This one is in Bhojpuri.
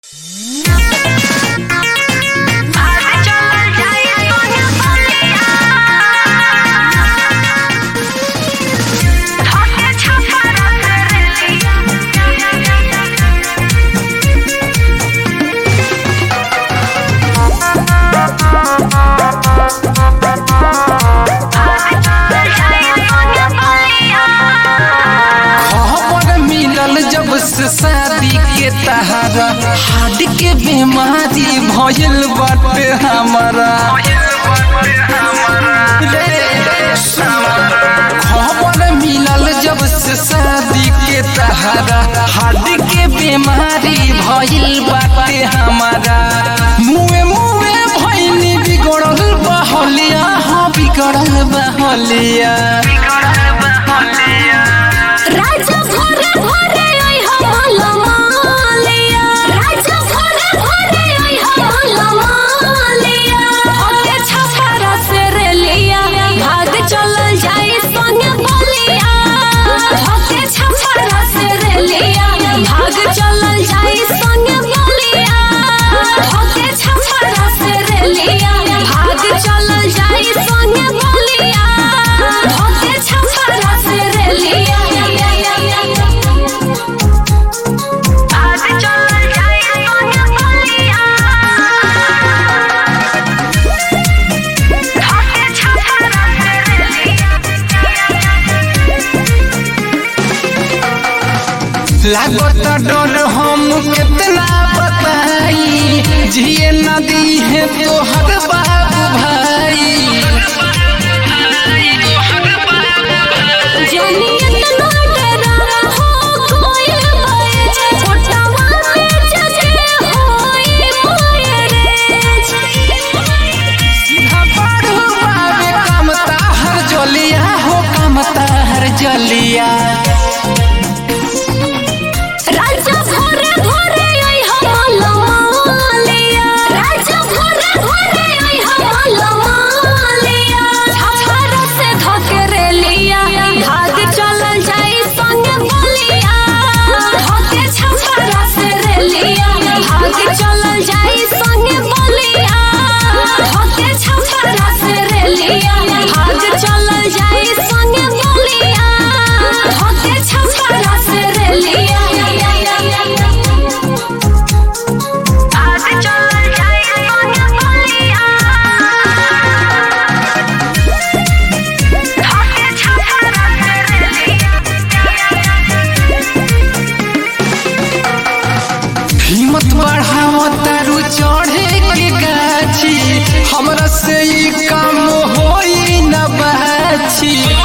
हार्ट के बीमारी भइल बाटे हमरा खबर मिलल जब से शादी के तहरा हार्ट के बीमारी भइल बाटे हमरा मुए मुए भइनी बिगड़ल बहलिया हाँ बिगड़ल बहलिया राजा भरे भरे ओइ हमला मालिया राजा भरे भरे ओइ हमला मालिया होते छपरा से रेलिया भाग चलल जाई संग बलिया होते छपरा से रेलिया भाग चलल जाई संग बलिया होते छपरा से रेलिया भाग चलल जाई संग बलिया होते छपरा से रेलिया भाग चलल जाई संग बलिया होते छपरा से रेलिया लागत डर हम कितना बताई जिए नदी है तोहर बाबू भाई जानी इतना डरा हो कोई बाए छोटावा से जगे होई माये रे बारू बाबे कमता हर जलिया हो कमता हर जलिया राजा भोरे भोरे आई हमला मालिया राजा भोरे भोरे आई हमला मालिया छपरा से धके लिया भाग चलल जाई संग बलिया धके छपरा से रेलिया भाग चलल जाई संग बलिया धके छपरा से रेलिया भाग चलल जाई संग बलिया धके छपरा से रेलिया भाग चलल जाई संग बलिया धके छपरा से रेलिया हिम्मत बढ़ाओ तारू चढ़े के गाछी हमरा से ई काम होई न बाछी